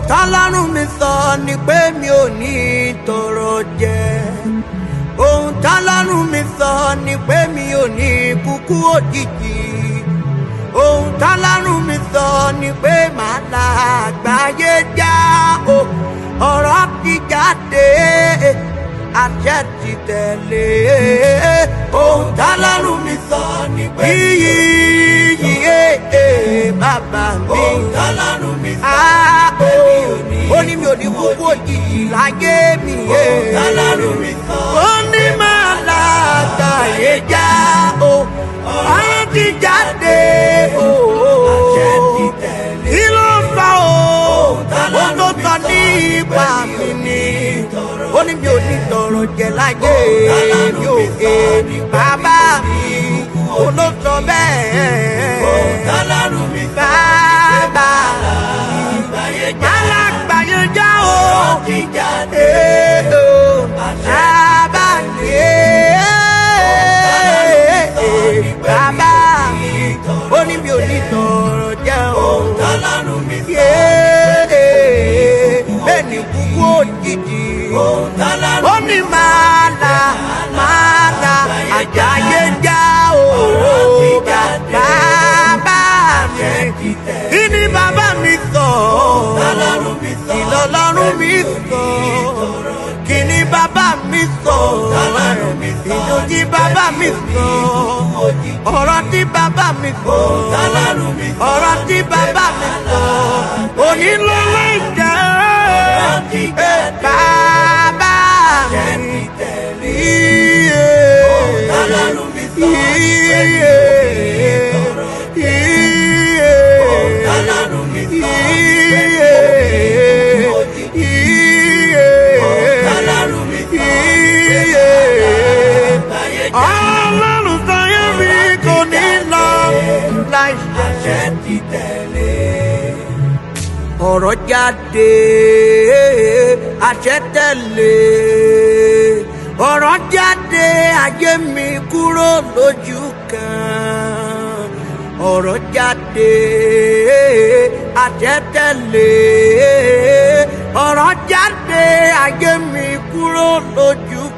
tọ́lọ́run mi sọ ni pé mi ò ní tọrọ jẹ ohun tọ́lọ́run mi sọ ni pé mi ò ní kúkú òjijì ohun tọ́lọ́run mi sọ ni pé màá la àgbáyé já o ọ̀rọ̀ ti jáde àṣẹ ti tẹ̀lé ohun tọ́lọ́run mi sọ ni pé yíyí yíyé bàbá mi ohun tọ́lọ́run mi sọ Ah, pé mi ò ní ó ní mi ò ní kúkú òjijì láyé mi ohun tọ́lọ́run mi sọ ó ní máa la àgbáyé já o ọ̀rọ̀ ti jáde o àṣẹ ti tẹ̀lé kí ló fà o tọ́lọ́run ó tó mi sọ sọ ní ipa pé mi mi ò ni ní tọrọ ó ní mi ò ní tọrọ jẹ láyé tọ́lọ́run mi ò mi sọ ké ní pé bàbá mi mi ò ní ó ló sọ bẹ́ẹ̀ ohun tọ́lọ́run mi sọ bàbá àgbáyé já alágbàyé já o ọ̀rọ̀ ti jáde ee o bàbá yé bàbá ó ní mi ò ní tọrọ jẹ o tọ́lọ́run mi sọ yé bẹ́ẹ̀ ni kúkú òjijì ohun tọ́lọ́run ó ní máa la máa la àjàyé já o bàbá mi ti tẹ̀lé kí ni bàbá mi sọ tọ́lọ́run mi sọ kí lọ́lọ́run mi sọ kí ni bàbá mi sọ tọ́lọ́run mi sọ ìdòjì bàbá mi sọ ọ̀rọ̀ tí bàbá mi sọ tọ́lọ́run mi sọ ọ̀rọ̀ tí bàbá mi sọ onílọ́lọ́ ìjà ti jáde bàbá mi ti tẹ̀lé iye tọ́lọ́run mi sọ iye iye tọ́lọ́run mi sọ iye iye tọ́lọ́run mi sọ iye àgbáyé já ọlọ́run sáyé mi kò ní lọ láì ṣe. àṣẹ ti tẹ̀lé ọ̀rọ̀ jáde àṣẹ tẹ̀lé ọ̀rọ̀ jáde ayé mi kúrò lójú kan ọ̀rọ̀ jáde àṣẹ tẹ̀lé ọ̀rọ̀ jáde ayé mi kúrò lójú